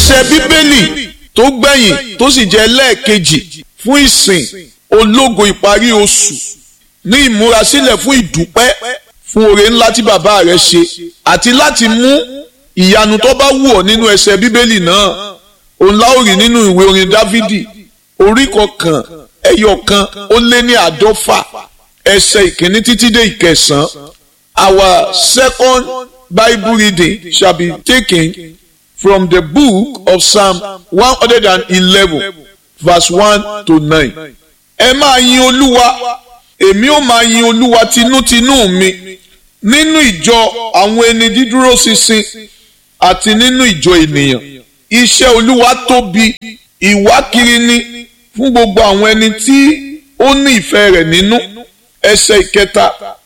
ẹsẹ̀ bíbélì tó gbẹ̀yìn tó sì jẹ́ lẹ́ẹ̀kejì fún ìsìn ológo ìparí oṣù ní ìmúrasílẹ̀ fún ìdúpẹ́ fún oore ńlá tí bàbá rẹ̀ ṣe àti láti mú ìyanu tó bá wù ọ́ nínú ẹsẹ̀ bíbélì náà òun la ó rí nínú ìwé orin dávidi orí kọkàn ẹyọ kan ó lé ní àádọ́fà ẹsẹ̀ ìkíní títí dé ìkẹsàn-án our second bible reading shall be taken from the book of psalm one hundred and eleven verse one to nine. ẹ máa yin olúwa èmi ó máa yin olúwa tinútinú mi nínú ìjọ àwọn ẹni dídúró ṣinṣin àti nínú ìjọ ènìyàn iṣẹ́ olúwa tóbi ìwákiri ni fún gbogbo àwọn ẹni tí ó ní ìfẹ́ rẹ̀ nínú ẹsẹ̀ ìkẹta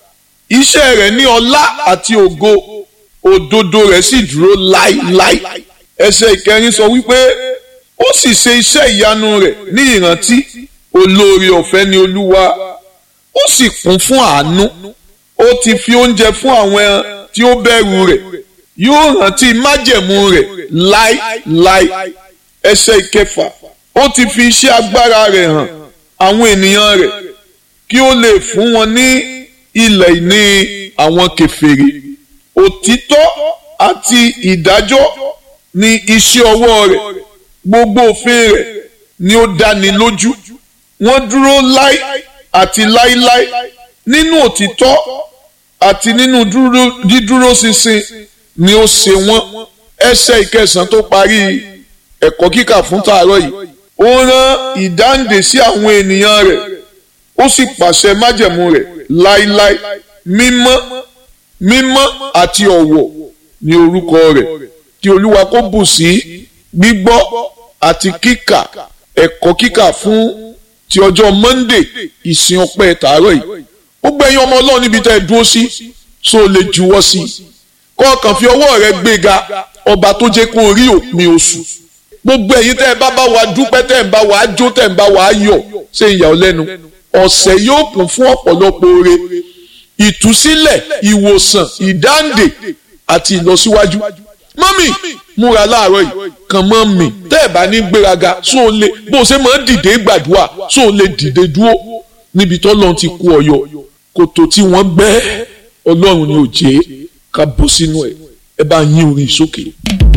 iṣẹ́ rẹ̀ ní ọlá àti ògo òdodo rẹ̀ sì dúró láíláí ẹsẹ̀ ìkẹrin sọ wípé ó sì ṣe iṣẹ́ ìyanu rẹ̀ ní ìrántí olóore ọ̀fẹ́ ni olúwa ó sì kún fún àánú ó ti fi oúnjẹ fún àwọn tí ó bẹ̀rù rẹ̀ yóò rántí májẹ̀mú rẹ̀ láíláí ẹsẹ̀ ìkẹfà ó ti fi iṣẹ́ agbára rẹ̀ hàn àwọn ènìyàn rẹ̀ kí ó lè fún wọn ní ilẹ̀ ìní àwọn kèfèrí òtítọ́ àti ìdájọ́ ni iṣẹ́ ọwọ́ rẹ̀ gbogbo òfin rẹ̀ ni ó dáni lójú wọ́n dúró láí àti láíláí nínú òtítọ́ àti nínú dídúró ṣinṣin ni ó ṣe wọ́n ẹsẹ̀ ìkẹsàn tó parí ẹ̀kọ́ kíkà fún tàárọ̀ yìí ó rán ìdáǹdè sí àwọn ènìyàn rẹ̀ ó sì pàṣẹ májẹ̀mú rẹ̀ láíláí mímọ́ mímọ́ àti ọ̀wọ̀ ní orúkọ rẹ̀ kí olúwa kó bù sí gbígbọ́ àti kíkà ẹ̀kọ́ kíkà fún ti ọjọ́ monday ìsìn ọpẹ́ tàárọ̀ yìí ó gbẹ̀yìn ọmọ ọlọ́run níbi tẹ́ ẹ dúró sí so lè juwọ́ sí i kọ́ ọkàn fi ọwọ́ rẹ gbéga ọba tó jẹ́ kó rí òpin oṣù gbogbo ẹ̀yin tẹ́ ẹ bá bá wa dúpẹ́ tẹ́ ẹ bá wa jó tẹ́ ẹ bá wa yọ̀ ṣe ìyà ọ́ lẹ́nu ọ̀sẹ̀ yóò kún fún ọ̀pọ̀lọpọ̀ oore ìtúsílẹ̀ ìwòsàn ìdáǹdè àti ìlọsíwájú mọ́mì múra láàárọ̀ yìí kàn mọ́ mi tẹ́ ẹ̀ bá ní gbéraga só o lè bó o ṣe máa ń dìde gbàdúrà só o lè dìde dúró níbi tó lọ́n ti kú ọyọ kòtò tí wọ́n gbẹ́ ọlọ́run ni ò jẹ́ ká bọ́ sínú ẹ̀ ẹ bá yín orin sókè.